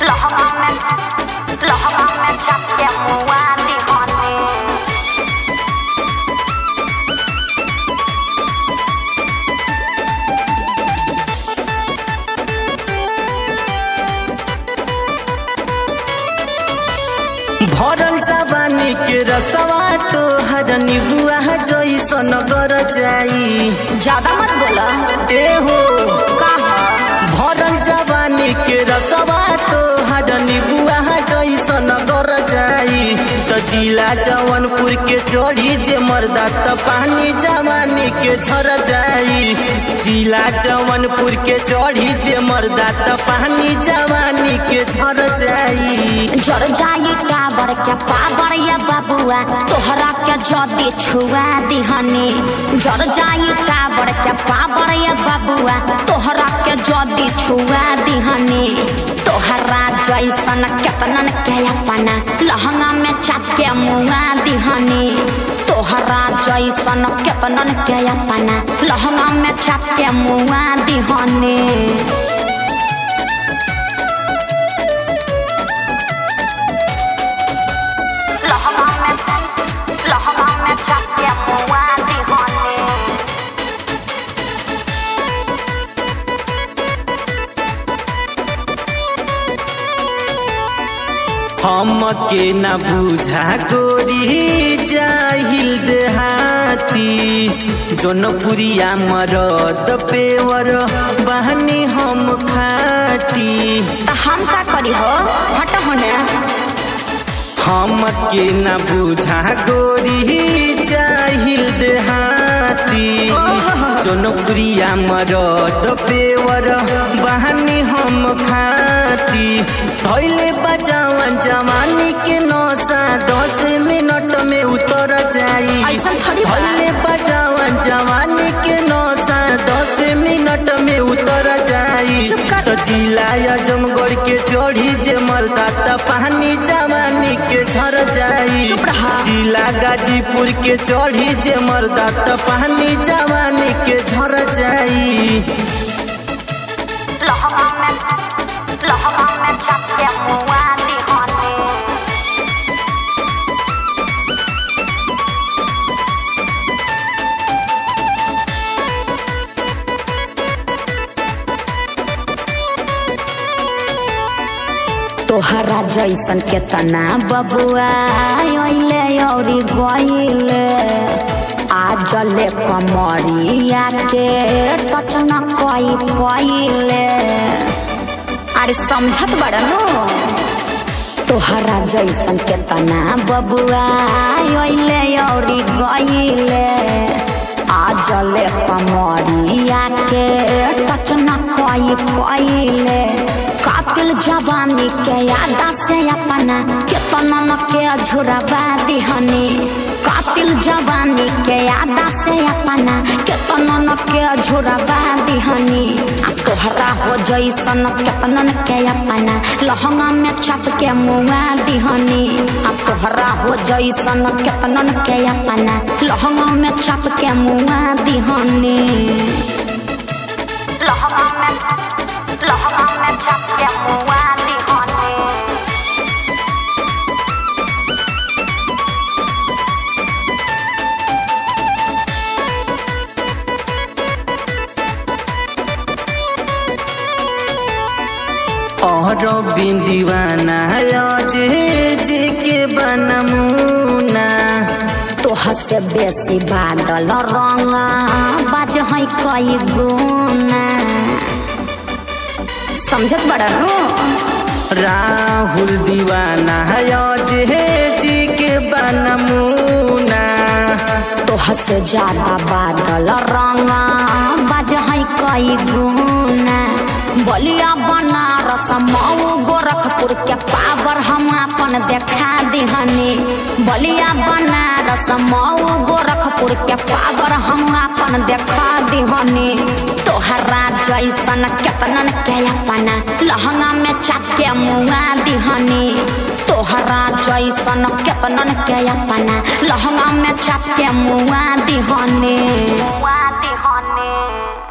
लहंगा में लहंगा में चपके मुआ दिहने भरल जवानी के रसवा तो हर निबुआ जैसन गर जाई ज्यादा मत बोला ए हो का भरल जवानी के रसवा तो हर निबुआ जैसन गर जाई त जिला जवनपुर के चढ़ी जे मर्दा त पानी जवानी के झर जाई जिला जवनपुर के चढ़ी जे मर्दा त पानी जवानी के झर जाई जर जाई टाबर के पावर या बबुआ तोहरा के जदी छुआ दिहनी जर जाई टाबर के पावर या बबुआ तोहरा के जदी छुआ दिहनी तोहरा जैसन केतनन के अपना लहंगा में चाके मुआ दिहनी तोहरा जैसन केतनन के अपना लहंगा में चाके मुआ दिहनी लहंगा में लहंगा में चपके मुआ दिहने हमके न बुझा गोरी जाहिल देहाती जोनपुरिया मरद पेवर बहनी हम खाती तो हम का करी हो हट होने हमके न बुझा गोरी जाहिल देहाती जोनपुरिया मरद पेवर बहनी हम खाती धैले बजावन जवानी के नौसा दस मिनट में उतर जाई ऐसा थोड़ी बा। धैले बजावन जवानी के नौसा दस मिनट में उतर जाई चुप कर। तो जिला आजमगढ़ के चढ़ी जे मरदा त पानी जवानी के झर जाई चुप रहा। जिला गाजीपुर के चढ़ी जे मरदा त पानी जवानी के झर जाई लहंगा में लहंगा में चपके मुआ दिहने तोहरा जैसन के तना बबुआ अइले औरी गइले आज ले कमरिया के टचन कई कइले अरे समझत बड़नो तोहरा जैसन के तना बबुआ अइले औरी गइले आज ले कमरिया के टचन कई कइले कातिल जवानी के यादा से अपना केतना न के झुरबा दिहनी कातिल जवानी के यादा से अपना केतना न के झुरबा दिहनी आ तोहरा हो जैसन केतनन के अपना लहंगा में चप के मुआ दिहनी आ तोहरा हो जैसन केतनन के अपना लहंगा में चप के मुआ दिहनी लहंगा में लहंगा में चपके मुआ दिहने और बिंदीवाना जे जे के बनमुना तोह से बेसी बादल रंग बाज है कई गुना समझत बड़ा नो राहुल दीवाना जे जे के बनमुना तोह से ज्यादा बादल रंग बाज है कई गुना बलिया बनारस मऊ गोरखपुर के पावर हम अपन देखा दिहनी बलिया बनारस मऊ गोरखपुर के पावर हम अपन देखा दिहनी तोहरा जैसन केतनन के अपना लहंगा में चाके मुआ दिहनी तोहरा जैसन केतनन के अपना लहंगा में चाके मुआ दिहनी मुआ दिहनी